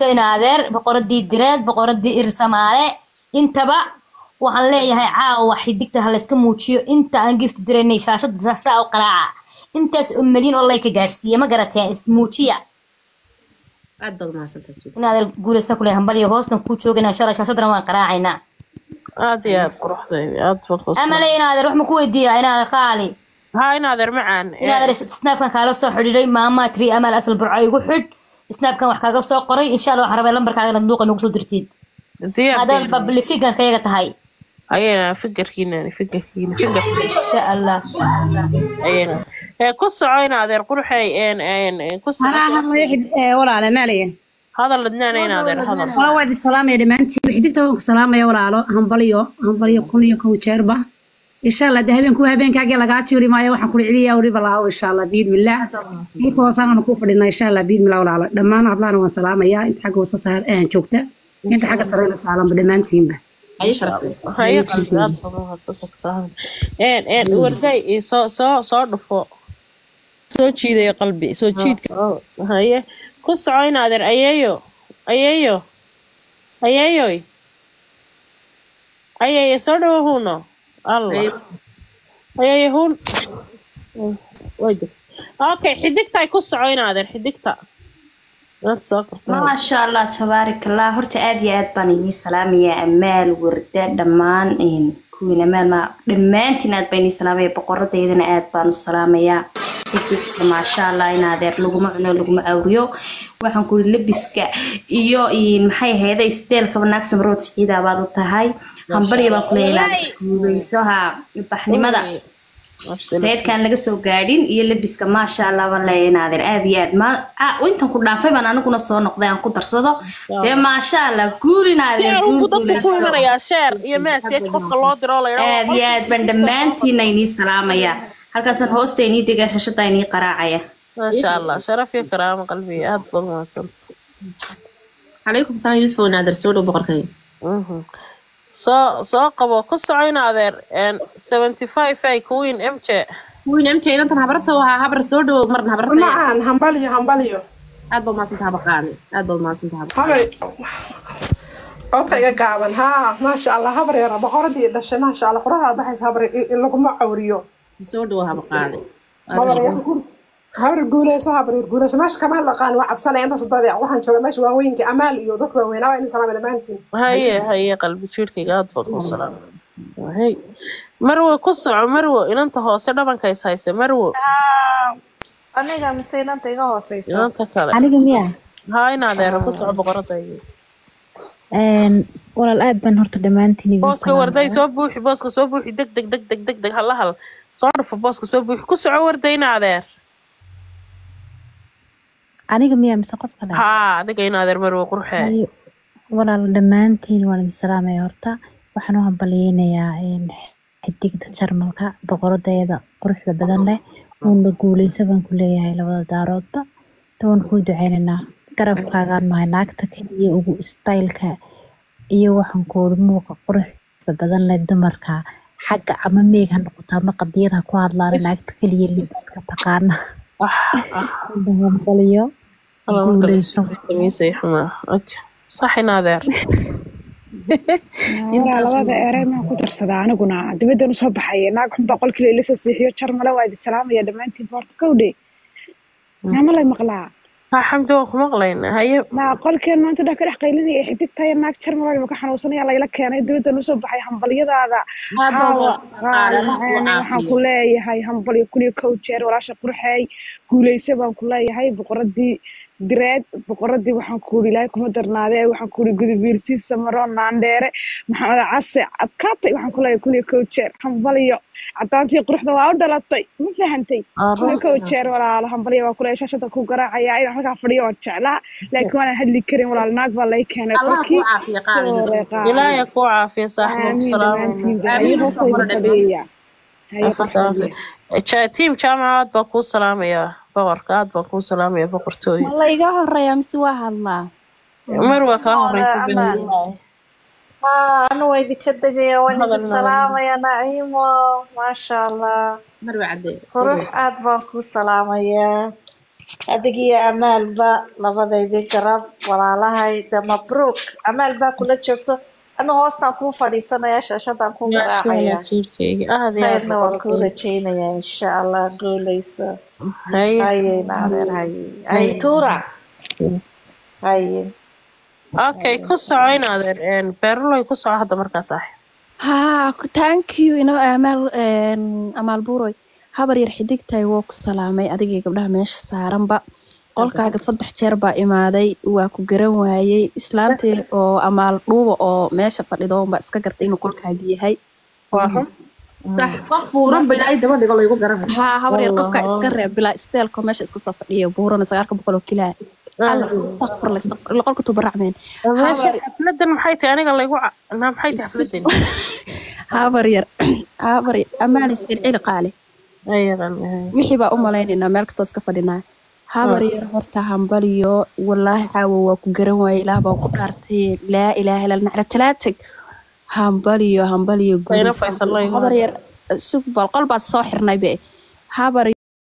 guulayso in adeer boqoradii direed boqoradii ir samaale intaba waxaan leeyahay caawa xidigta ha layska muujiyo inta aan gifti diraynay shaashada saa u qaraaca intaas oo malyan oo layka gaadhsiiya ma garateen ismuujiya aad baad mahadsantahay Jide. in adeer guulaysa kule hambaliyo hoosna kuu joogana shalay shaashadana waan qaraacaynaa aad iyo aad quruxdayda aad baan kuu amale in adeer wax ma ku weydiiyaa in adeer qaali haa in adeer macaan in adeer snaabkan kaala soo xidhiiday maama tri amal asal burco igu xidh snaabkan wax kaaga soo qoray insha allah waxaan rabay lambarkaaga duuqa nagu soo dirtid diyaar haddaad bablifiganka iyaga tahay ayayna fikirkiina fikirkiina fikir insha allah ayayna ee ku soco in adeer qurxay een een ku soco anaa hadlaya xid- ee, walaale maaliya hadal ladnaana in adeer hadal waa waad isalaamaya dhammaantiin xidigta waan ku salaamaya walaalo hambalyo hambalyo kun iyo kow jeerba insha allah de habeenku habeenkaagii lagaa jiiri maayo waxaan kula celiyaa weliba lahaw insha allah biidmillaah dhulka hoosaana ku fadhinaa insha allah biidmillaah walaalo dhammaan hablahana waan salaamayaa inta xagga hoose saar ee joogta inta xagga sareyna saalanba dhammaantiinba Haye sharafay. haye qalbi aad baan mahadsantahay saaxiib een een warday ii soo soo soo dhufo soo jiidayo qalbi soo jiidka Oh, haye ku soco in adeer ayeeyo ayeeyo ayeeyoy ayeeyo soo dhawo huno allah Haye. ayeeyo hun way degtay okay xidigta ku soco in adeer xidigta inaad soo korto maasha allah tabaarak allah horta aad iyo aad baan idiin salaamayaa amaal warda dhammaan een, kuwiin amaal ma dhammaantiin aad baan idiin salaamaya boqoradeydana aad baan u salaamayaa xidigta maasha allah in adeer laguma cuno laguma awriyo waxaan kuri labiska iyo een, maxay ahayda isteelkaba naagsan rood siciida baad u tahay hambarya baan kuleeyahay inaad guuleyso ha baxnimada reerkaan laga soo gaadhin iyo labiska maasha allah baan leeyahay inaadeer aad iyo aad ma ah, intan ku dhaafay baan aniguna soo noqday aan ku darsado dee maasha allah guul inaadeer sheer guul unbu dadku ku guuleyso imanayaa sheer iyo message qofka loo diro la aad iyo aad baan dhammaantiina inii salaamaya halkaasaan hoosta inii degaa shashada inii qaraacaya maasha allah sharaf iyo karaamo qalbiga aad baad mahadsanta calaykum salaam yuusuf oo naadir soo dhow boqorkay soo soo qabo ku soco in adeer een seventy five ay queen mj wiin mj inantan habarta waa habar soo dhow marna habarta macaan hambalyo hambalyo aad baad mahadsantahay habaqaani aad baad mahadsantahay habaqaani habay codka iga gaaban haa maasha allah habar yara boqoradii dhashay maasha allah quraha baxaysa habar i- i- laguma cawriyo soo dhow habaqaani habar yar gur- habar guuleyso habar yar guuleyso meesha kama laqaan waa cabsanaya intaas dade waxaan jooga meesha waaweynka amaal iyo dadka waaweynaa waa in salaama dhammaantiin haye haye qalbi jiirkayga aad baan kuu salaamay hay marwo ku soco marwo inanta hoose dhabanka is hayse marwo aniga mise inanta iga hooseysa inanta kale aniga miya haa in adeer ku soco boqoradayda Een, walaal aad baan horta dhammaantiin idin booska warday soo buuxi booska soo buuxi deg deg deg deg deg deg hala hal soo dhufo booska soo buuxi ku soco warday in adeer aniga miya mise qof kale haa adiga in adeer marwo qurxee Hayo, walaal dhammaantiin waan idin salaamaya horta waxaan u hambalyeynayaa een, xidigta jarmalka boqoradeeda quruxda badan leh uuna guuleysa baan ku leeyahay labada daaroodba ta waan kuu duceynaynaa garabkaagaan nahay naagta keliya ugu istaylka iyo waxaan kuuri muuqa quruxda badan leh dumarka xagga ama meeg ha noqoto ama qadiyad ha ku hadlaan naagta keliya libiska taqaana hambalyo guuleyso kamiisay xumaa okay sax in adeer waraa labada erey maan ku darsadaa aniguna dibaddan usoo baxaya naag xun baa qolkii ila soo seexiyo jarmale waa idin salaamaya dhammaantiin boorta kowdhe naama lay maqlaa haa xamdi waan ku maqlayna haye naa qolkeen maanta dhan ka dhex qaylinaya xidigtaya naag jarmale maka xanuunsanaya layla keenay dibaddan usoo baxay hambalyadaada Aad baa Caawa, mahadsan qaali Allah ku macaane, waxaan caafiyo. ku leeyahay hambalyo kun iyo kow jeer walaasha qurxeey guuleyse baan ku leeyahay boqoradii direed boqoradii waxaan ku uri ilaahay kuma darnaadee waxaan ku uri gudubiirsi samaro naandheere maxamed case adkaatay waxaan ku leeyahay kun iyo kow jeer hambalyo cadaantii quruxda waa u dhalatay ma fahantay kun iyo kow jeer walaalo hambalyo waa ku leeyahay shashada ku garaacaya inaan halkaa fadhiyo waan jeclaa laakiin waanaan hadli karin walaal naag baa lay keenay Allah ku qolkii caafiyo qaaliga. soo reeqaa ilaahay ku caafiya saaxiib aamiin salaam dhammaantiin Aamiin hayo usoo hoosayda qora dhammaan. fadhiyaya hayo qaxwadiya tiim jaamaca aad baan kuu salaamayaa boqorka aad baan kuu salaamayaa boqortooyo ma la iga horeeya mise waa hadlaa marwa kaa horeysa Amaan. haa anu waa idinka degaya waan idin Hadal salaamaya naciimo maasha allah marwa cadde qurux aad baan kuu salaamayaa adig iyo amaalba labadaydii garab walaalahay de mabruuk amaal baa kula joogto anu hoostaan kuu fadhiisanaya shaashadaan kuu maasha garaacaya allah jiilkeyga aad iyo aad khayrna waan kuu boqorkeyga rajaynaya insha allah guuleyso haye hayeyna adeer haye hay tuura haye okay ku soco in adeer een, beeruloy ku soco hadda markaas ah haa thank you ino amaal een, amaal buuroy habar yar xidigtahay woo ku salaamay adigii gabdhaha meesha saaranba qolkaaga saddex jeer baa imaaday waa ku garan waayey islaantii oo amaal dhuuba oo meesha fadhido unbaa iska gartay inuu qolkaaga yahay waa run صح qof buuran ba ilaahay daba dhigo laygu garanay haa habar yar allah qofkaa iska reeb bilaa isteelko meesha iska soo fadhiya buurana sagaalka boqol oo kilaa alla istakfirla istakfirla qolka tubaracmeen meesha habar xafladan maxay tahay aniga laygu ca- na maxay tahay xafladan habar yar habar yar ammaan iscilcili qaale ayadan wixii baa u malaynaynaa meel kastoo iska fadhinaa habar yar horta hambaliyo walaahi caawa waa ku garan waaye ilaah baan ku dhaartay laa ilaaha illa nacra talaatag hambaliyo hambaliyo ayna guulaysan faysal la habar imaada yar sug bal qol baad soo xirnay be habar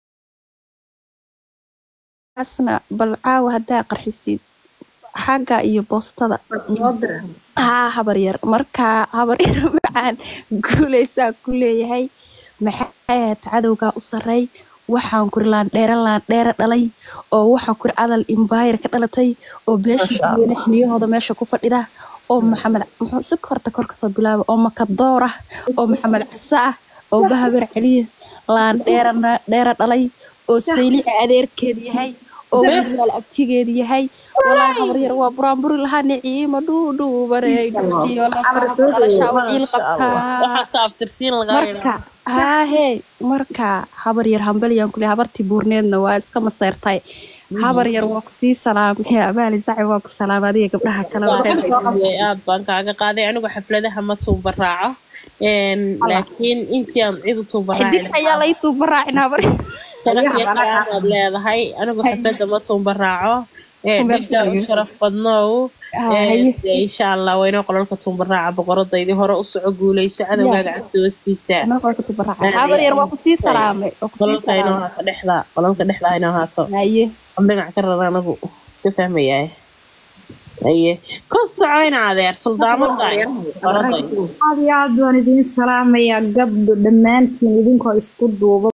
asna bal caawa haddaa qarxisid xagga iyo boostada soo dira haa habar yar markaa habar yar macaan guulaysaa ku leeyahay maxay ahayd cadowgaa u sarreey waxaan kuri laandheere laandheere dhalay oo waxaan kuri adal imbaayar ka dhalatay oo beesha maasha allah diiwane xiliyahooda meesha ku fadhida oo maxamed muxuu si korta kor kasoo bilaaba oo makadoor ah oo maxamed case ah oo bahabar celiya laandheere dheere dhalay oo saylici adeerkeed yahay oo bes wiilal abtigeed yahay walaahi habar yar waa buraanburi lahaa niciimo dhuudhuubarey dhuuxiyo amar lafaha soo dhalashaa dhaweey waciil maasha allah qabtaa waxaas abtirsiin lagaa marka yidhaahdo haahee marka habar yar hambaliyan kule habartii buurneedna waa iska maseyrtay habar yar waa kusii salaamay abaali saci waa ku salaamay adiga gabdhaha kale waa waxay soo qabta xafidiyey aad baan kaaga qaaday anigu xafladaha ma tuuba raaco Een, laakiin intii aan cid u tuuba raaci xidigta ayaa lahaa lay tuuba raacin habar sharaf ayaha iyo banaga karaamaad leedahay anigu xafladda ma tuuba raaco Ee, dhiggaa u sharaf badnow Ee, haye dee insha allah waynoo qolalka tuuba raaca boqoradaydii hore u soco guuleyso cadowgaaga cagta hoostiisa anaa qolka tuuba raacay aad habar iyo yar waa aad kusii salaamay waa kusii qolalka inoo salaamay haato dhexda qolalka dhexda inoo haato haye am dhinac ka rara anagu iska fahmayaa aye ku soco in adeer suldaamaday boqoraday aad iyo aad baan idiin salaamayaa gabdho dhammaantiin idinkoo isku duuba